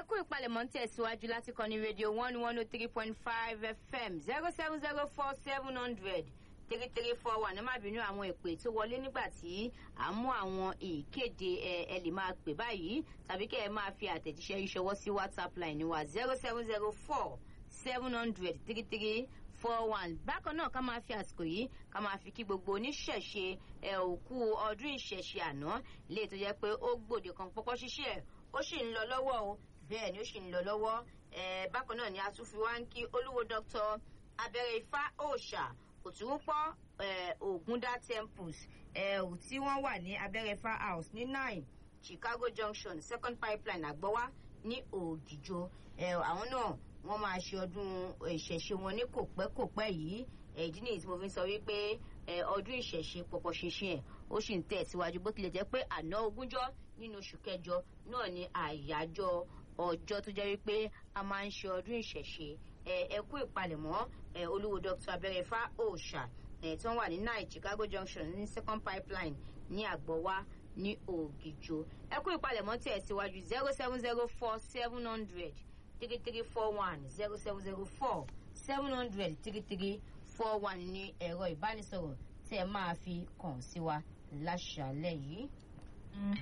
kú ìpalẹ̀mọ́ ń tẹ̀síwájú láti kọ́ ní rédíò one one oh three point five fm zero seven zero four seven hundred three three four one ẹ má bínú àwọn ìpè tó wọlé nígbà tí à ń mú àwọn ìkéde ẹ ẹ lè máa pè báyìí tàbí kẹ́ ẹ máa fi àtẹ̀jíṣẹ́ yìí ṣọwọ́ sí whatsapp line wa zero seven zero four seven hundred three three four one bákan náà ká máa fi àsìkò yìí ká máa fi kí gbogbo oníṣẹ̀ṣe ẹ òkú ọdún ìṣẹ̀ṣe àná lè tó jẹ́ pé ó gbòde kan pọ́pọ́ ṣiṣẹ́ ó sì ń lọ lọ́wọ́ o bẹ́ẹ̀ ni ó sì ń lọ lọ́wọ́ ẹ bákan náà ni a tún fi wá ń kí olúwo dr abẹ́rẹ́ ifá òòṣà òtúnpọ̀ ògúndá temples tí wọ́n wà ní abẹ́rẹ́ ifá house ní nine chicago junction second pipeline àgbọ́wá ní ògìjọ àwọn náà wọ́n máa ṣe ọdún ìṣẹ̀ṣe wọn ní kòpẹ́kòpẹ́ yìí ìdí nìyí tí mo fi ń sọ wípé ọdún ìṣẹ̀ṣe pọ̀pọ̀ ṣinṣin ẹ̀ ó sì ń tẹ̀síwájú bó tilẹ̀ jẹ́ pé àná ogúnjọ́ nínú oṣù kẹjọ náà ni àyájọ́ ọjọ́ tó jẹ́ wípé a máa ń ṣe ọdún ìṣẹ̀ṣe ẹ kú ìpalẹ̀mọ́ olúwo dr abẹ́rẹ́fà òòṣà tí wọ́n wà ní nine chicago junction ní second pipeline ní àgbọ̀wá ní ògìjò ẹ kú ìpalẹ̀mọ́ tẹ̀ síwájú zero seven zero four seven hundred three three four one zero seven zero four seven hundred three three four one ní ẹ̀rọ ìbánisọ̀rọ̀ tẹ́ ẹ máa fi kàn sí wa láṣàlẹ̀ yìí.